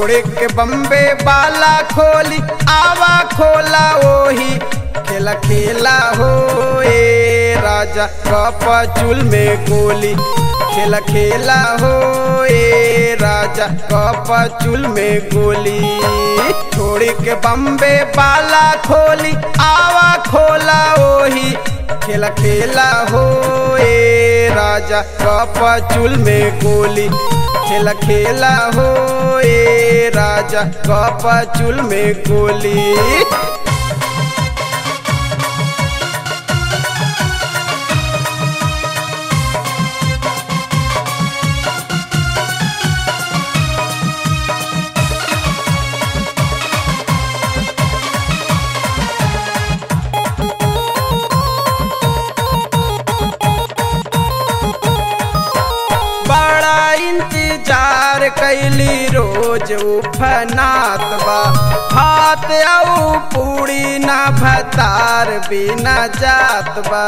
छोड़ के बम्बे बाला खोली आवा खोला ओही खेला खेला हो ए राजा कप चुल में गोली खेला खेला हो ए राजा कप चुल में गोली छोड़ के बम्बे बाला खोली आवा खोला ओही खेला खेला हो ए राजा कप चुल में गोली खेला खेला हो ए राजा कप चुल में गोली बड़ा इंतजार कैली रोज उफनात बा हाथ औ पूरी ना भतार बिना जात बा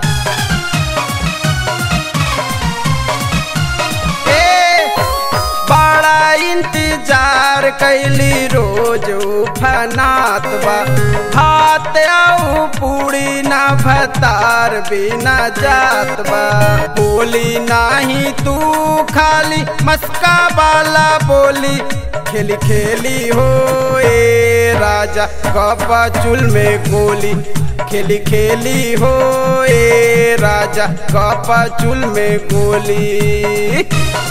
ए, बड़ा इंतजार कैली रोज उफनात बा हाथ औ पूरी ना भतार बिना जात बा बोली नाही तू खाली मस्का वाला बोली खेली खेली हो ए राजा कपा चुल में गोली खेली खेली हो ए राजा कपा चुल में गोली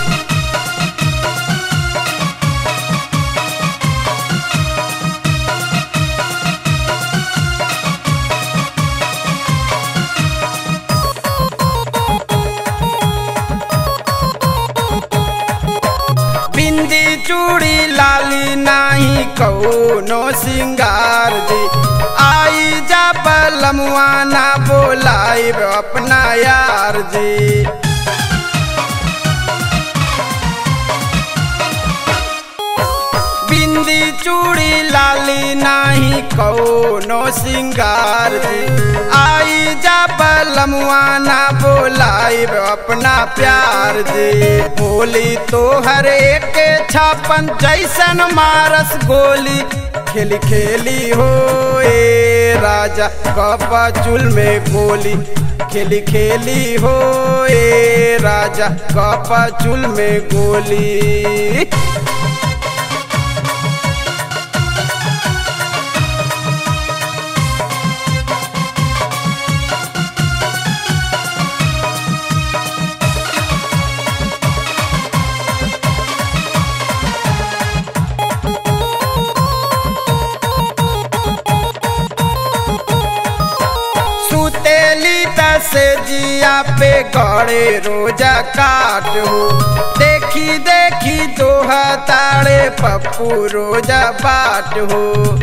बिंदी चूड़ी लाली नाही कौनो सिंगार जी आई जा बलमुआ ना बोलाई अपना यार जी बिंदी चूड़ी लाली नाही कौनो सिंगार जी आई जा बलमुआ ना बोलाई अपना प्यार जी बोली तो हर एक छापन जैसन मारस गोली खेली खेली हो ए राजा कपा चुल में गोली खेली खेली हो ए राजा कपा चुल में गोली सुतेली दस जिया पे गड़े रोजा काट हो देखी देखी दोहा ताड़े पप्पू रोजा बाट हो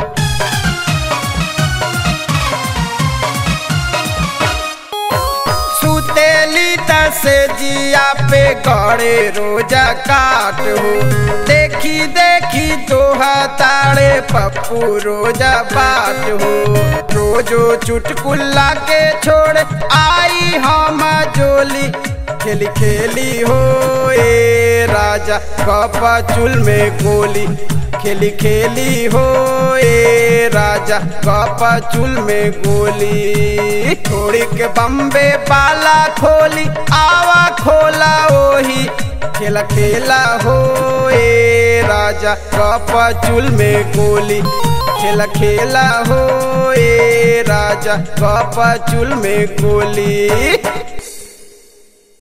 सुतेली दस जिया पे गड़े रोजा काट हो देखी देखी दोहा ताड़े पप्पू रोजा बाट हो रोजो चुटकुल्ला के छोड़ आई हम जोली खेली खेली हो ए राजा कपा चुल में गोली खेली खेली हो ए राजा कपा चुल में गोली छोड़ के बम्बे बाला खोली आवा खोला ओही खेला खेला हो ए राजा कपा चुल में गोली खेला खेला हो ए राजा कपा चुल में गोली